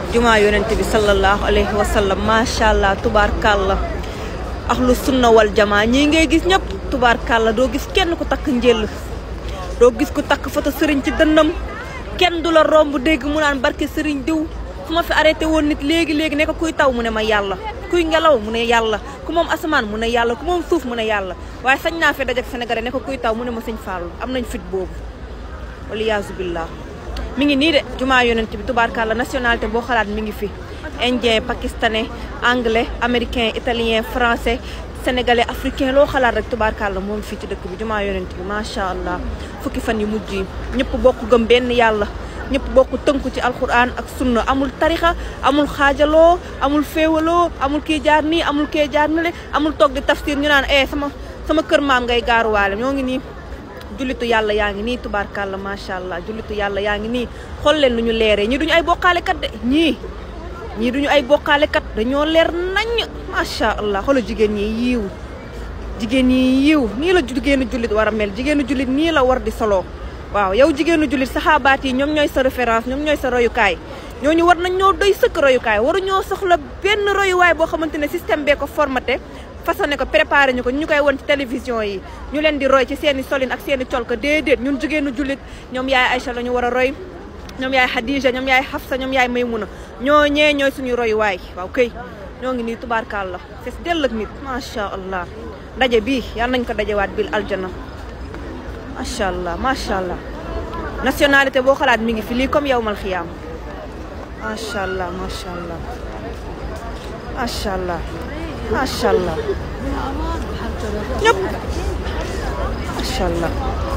jumaa yonent bi sallallahu alayhi wa sallam macha allah tubaarkàlla ahlu sunna wal jamaa ñii ngay gis ñëpp tubaarkàlla doo gis kenn ku takk njël doo gis ku takk foto sëriñ ci dënnam kenn du la romb dégg mu naan barke sëriñ diw fu ma fi arrêté woon nit léegi léegi ne ko kuy taw mu ne ma yàlla kuy ngelaw mu ne yàlla ku moom asamaan mu ne yàlla ku moom suuf mu ne yàlla waaye sañ naa fi dajak Sénégalais ne ko kuy taw mu ne ma sëñ Fallou am nañ fit boobu waliyaasu billah mi ngi nii de jumaa yonent bi tubaarkàlla nationalité boo xalaat mi ngi fi indien pakistanais anglais américain italien français sénégalais africain loo xalaat rek tubaarkàlla moom fii ci dëkk bi jumaa yonent bi macha allah fukki fan yu mujj yi ñëpp bokk gëm benn yàlla ñëpp bokk tënku ci alquran ak sunna amul tarixa amul xaajaloo amul féewaloo amul kii jaar nii amul kii jaar nale amul toog di tafsir ñu naan eh sama sama kër maam ngay gaaruwaale ñoo ngi nii jullitu yàlla yaa ngi nii tubaarkàlla macha allah jullitu yàlla yaa ngi nii xool leen lu ñu leeree ñii duñu ay bokkaalekat de ñii ñii duñu ay bokkaalekat dañoo leer nañ macha allah xoolal jigéen ñi yiiw jigéen ñi yiiw nii la jigéenu jullit war a mel jigéenu jullit nii la war di solo waaw yow jigéenu jullit saxaabaat yi ñoom ñooy sa référence ñoom ñooy sa royukaay ñooñu war nañ ñoo doy sëkk royukaay waru ñoo soxla benn royuwaay boo xamante ne système bee ko formaté façonné ko préparé ñu ko ñu koy won ci télévision yi ñu leen di roy ci seen i solin ak seen i col ko déedéet ñun jigéenu jullit ñoom yaay Aïcha la ñu war a roy ñoom yaay Khadija ñoom yaay Hafsa ñoom yaay Maymuna ñoo ñee ñooy suñuy royuwaay waaw kay ñoo ngi nii tubaarkàlla fees dell ak nit macha allah daje bii yal nañ ko dajewaat bil aljana macha allah macha allah nationalité boo xalaat mi ngi fi lii comme yawmal xiyaam macha allah macha allah macha allah macha allah ñëpp macha allah